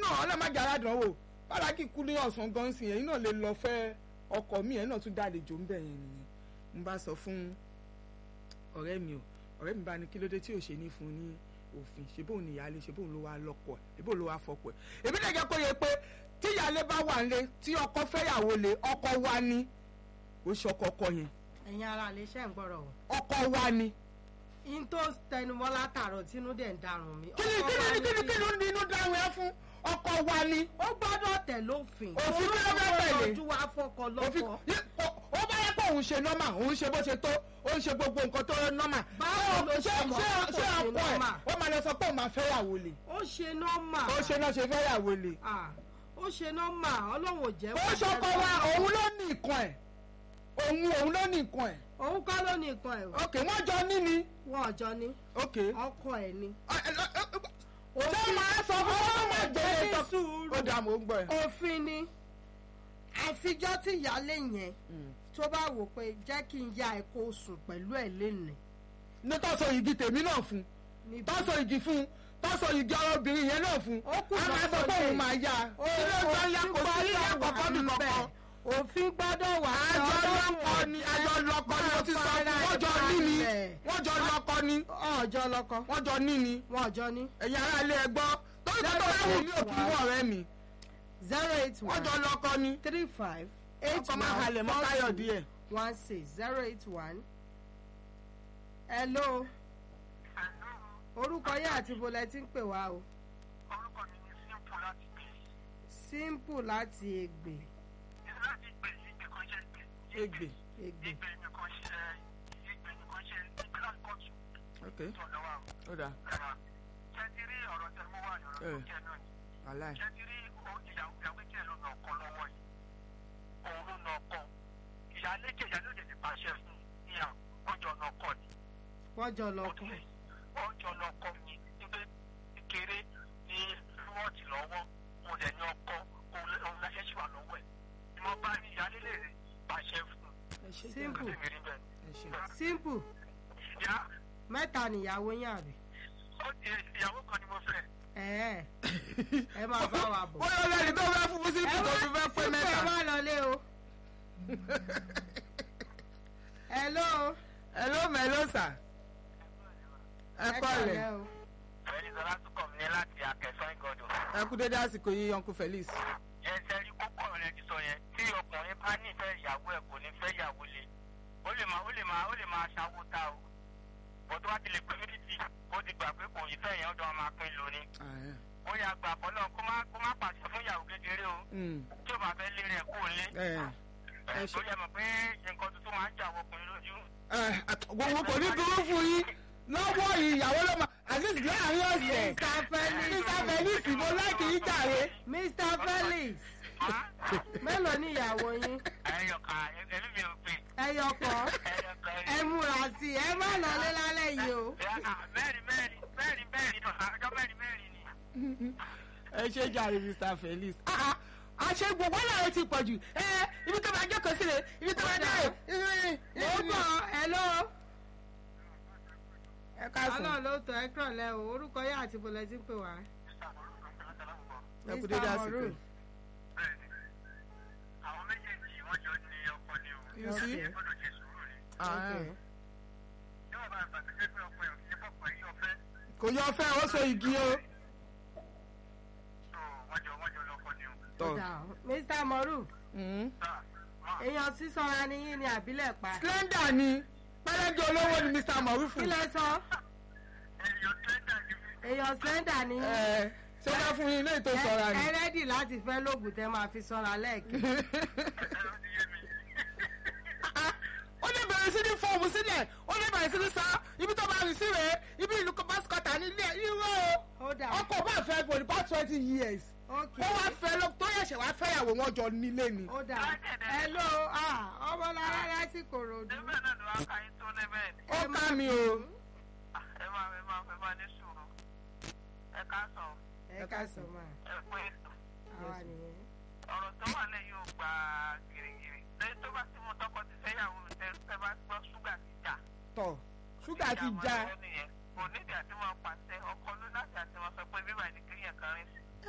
náà ọlọ́mọdé aládùnwò bárakì kú ní ọ̀sán gan sí ẹ̀yin náà lè lọ fẹ́ ọkọ mi ẹ̀yin náà tún dálejò ń bẹ̀ yẹn nìyẹn mo bá sọ fún ọ̀rẹ́ mi o ọ̀rẹ́ mi bá ní kí ló dé tí ò ṣe ní fún ní òfin ṣe bóun ní ìyáálé ṣe bóun ló wá lọ́kọ ẹ̀ ṣe bóun ló wá fọkọ ẹ̀ èmi lè jẹ́ kó yẹ pé tí ìyáálé bá wà nílé tí ọkọ fẹ́yàwó lé ọkọ wa ni ó ṣe ọkọ ọkọ yẹn ẹ̀yin ara lè ṣe ń gbọ́rọ̀ o. ọkọ wa ni in tó tẹnumọ́ látàrọ̀ tínú dẹ̀ ń darun mi. kí ni kí ni kí ni kí ni inú dáhùn ẹ fún ọkọ wa ni ó gbọ́dọ̀ tẹ̀ lófin. Òfin kí ló fẹ́ tẹ̀lé? ojú wa fọkọ òfin lọ́kọ. yẹ- ó- ó bá yẹ pé òun ṣe nọ́mà òun ṣe bó ṣe tó ó ń ṣe gbogbo nǹkan tó nọ́mà. Báwo ló ṣe mọ̀ ṣé pé ṣé kò ṣe ọkọ ẹ̀ nọ́mà? ó máa lọ sọ pé òun máa fẹ́yàwó lè ó ṣe nọ́mà. ó ṣe náà ṣe fẹ́yàwó lè. Ah, ó ṣe nọ́mà ọlọ́run ò jẹ́ ó ṣọkọ wa òun ló ní nǹkan ẹ̀ òun òun ló ní nǹkan ẹ̀ òun kọ́ ló ní nǹkan ẹ̀ ok wọ́n jọ ní ni wọ́n ọjọ́ ní ok. ọkọ ẹ̀ ni. ṣé máa sọ fún wọn máa jẹ́ Ó ní ẹ̀ sùúrù. ó dà mọ́ ń gbọ́ ẹ̀. òfin ni àfijọ́ tí ìyáálé yẹn tó bá wò pé jẹ́ kí n ya ẹ̀kọ́ sùn pẹ̀lú ẹ̀ lénìí. ní tọ́sọ igi tèmi náà fún níbi- tọ́sọ igi fún tọ́sọ igi ọmọbìnrin yẹn náà fún Ó kù a máa sọ lọ́sọ̀ pé lé. òun máa yá kí ló ń sọ ya kò sí ilé kọ̀ọ̀kan mi kọ̀ọ̀kan òfin gbọ́dọ̀ wà àjọ lọ́kọ ni àjọ lọ́kọ ni mo ti sọ fún wọ́n jọ ní ni wọ́n jọ lọ́kọ ni ọjọ́ lọ́kọ wọ́n jọ ní ni wọn ọjọ́ ní ẹ̀yin ará ilé ẹ gbọ́ torí pé tó bá wù mí òkú mú ọ̀rẹ́ mi zero eight wọ́n jọ one lọ́kọ ni three five eight ọkọ máa halẹ̀ mọ́ káyọ̀ díẹ̀. one six zero eight one. hello orúkọ yẹn àti bolẹ ti ń pè wá o orúkọ mi ni simple láti gbé simple láti ègbè láti gbé ìgbè kan ṣe gbé Ègbè. ègbè ìgbè nìkan ṣe ìgbè nìkan ṣe ìgbè láti kọ́ọ̀tù ok tó lọ́wọ́ ó dà àwọn ṣe ti rí ọ̀rọ̀ tẹ mú wá ọ̀rọ̀ tó Eh. jẹ́ náà ni aláì ṣe ti rí o- ìyàwó ìyàwó jẹ́ ló nà ọkọ lọ́wọ́ yìí òun ló nà ọkọ ìyálé jẹ́ ìyálé òjò ti pàṣẹ fún ìyá ọjọ́ nà ọkọ ni wọ́n jọ lọ́kọ ọjọ́ nà ọkọ ni nígbà kékeré ní wọ́ọ̀tì lọ́wọ́ mo lẹ̀ ní ọkọ òun lẹ́sẹ̀ ṣì wà lọ́wọ́ ẹ̀ ni mo bá ní ìyálé lè pàṣẹ fún ẹ ṣe Simple. un tèmi rí bẹ́ẹ̀. ẹ ṣe simple ìyá mẹ́ta nìyàwó yín àbí ó ti ìyàwó kan ni mo fẹ́ ẹ̀ẹ́ ẹ máa bá wa bọ̀. bóyá ọlọ́rin tó fẹ́ fún sí tó fi fẹ́ pé ẹ mẹ́ta. má lọlé o. hello. hello mẹ́lò sà ẹ kọ́ rẹ̀ kọ̀lẹ́ o. fẹ́ẹ́lí sọlá tún kọ̀ mí láti akẹ́sán ìgọ̀dọ̀. ẹ kú dédé àsìkò yìí uncle felix. ẹsẹ̀ rí kókó rẹ̀ ti sọ yẹn tí ọkùnrin bá nífẹ̀ẹ́ ìyàwó ẹ̀ kò ní fẹ́ ìyàwó le ó lè máa ó lè máa ó lè máa ṣàwó ta o bọ́tú wá ti lè pé méjì ó ti gbà pé kò yí fẹ́ yẹn ọ̀dọ̀ máa pín lóní ó yà gbà fọlọ́ kó má kó má pàṣẹ fún ìyàwó kékeré o tí ó bá fẹ́ lé rẹ̀ kó lé ẹ̀ tó yẹ mọ̀ pé nǹkan tuntun máa ń jà wọ ọkùnrin lójú. gbogbo kò ní dúró fún yín lọ́wọ́ yìí ìyàwó ló máa at least láàrin ọ̀sẹ̀. Mr. Felix. mr felix mo láìkì yín jàre. mr felix mélòó ni ìyàwó yín ẹyọkà ẹbí mi ò pè ẹyọ kan ẹyọkà ẹ múra sí i ẹ má lọlé lálẹ́ yìí o. mẹ́rin mẹ́rin mẹ́rin mẹ́rin ọjọ́ mẹ́rin mẹ́rin ni. ẹ ṣe jàre mr felix. Ah, ah, àṣẹ gbogbo náà ti pọ̀ jù ẹ ibi tó máa jókòó sílẹ̀ ibi tó máa dáhùn. mo bọ̀ hello. ẹ káàsán ọlọ́run ló tọ́ ẹ kúrọ̀lẹ́ o orúkọ yẹn àti bolẹ ti ń pè wá. ẹ kú dédé Mr. àsìkò. Moruf. bẹ́ẹ̀ni àwọn méjèèjì wọ́n jọ ní ọkọ ni o. You see? ẹ gbọ́dọ̀ ṣe sùúrù ni. Ah, Okay. níwọ̀n bá àgbà tó jẹ́ pé ọkọ ẹ̀ ò ní pọ̀pọ̀ yín ọ̀fẹ́ kò yọ fẹ́ ó so igi o. tó wọ́n jọ wọ́n jọ lọ́kọ ni o. tọ́ Dà, Mr. Moruf Mm. sáà máa èèyàn sísanra ni yín ni àbílẹ̀ pa. slender ni pẹ́lẹ́dì olówó ni mr morufu. kí lẹ sọ èèyàn tẹ́tà ni mí. èèyàn slender ni yín. ẹ ṣé wọ́n fún yín ilé ètò ìsọ̀ra ni. ẹ rẹ́dì láti fẹ́ lóògùn tẹ́ máa fi sanra lẹ́ẹ̀kì. ẹ̀rọ ti yé mi. ó lè bẹ̀rẹ̀ sí ní fọ́ọ̀mù sílẹ̀ ó lè bẹ̀rẹ̀ sí ní sá ibi tó bá rìn sí rèé ibi ìlú pásítọ̀tà nílé irú ó dà o ọkọ̀ bá fẹ́ for the past twenty years ok ó wá fẹ́ lọ tó yẹ̀ṣẹ̀ wá fẹ́yàwó wọn jọ nílé ni. ó dà hello ah ọmọ lára láti kòròdú. ẹgbẹ́ náà ló wá ká yín tó lẹ́bẹ̀ ni. ó ká mi o ẹ máa ẹ máa ẹ máa ní sùúrù. ẹ ká sọ ẹ ká sọ máa ẹ pé ètò. àwa nìyẹn. ọ̀rọ̀ tó wà lẹ́yìn ò gba gírígírí. lẹ́yìn tó bá ti mú tọkọ ti fẹ́yàwó tẹ tẹ bá gbọ́ ṣúgà ti jà. tọ̀ ṣúgà ti já kò nídìí àti wọn pàṣẹ ọkọ ló láti àti wọn sọ pé bíbá ìdíkìrìyàn kan rìn sí.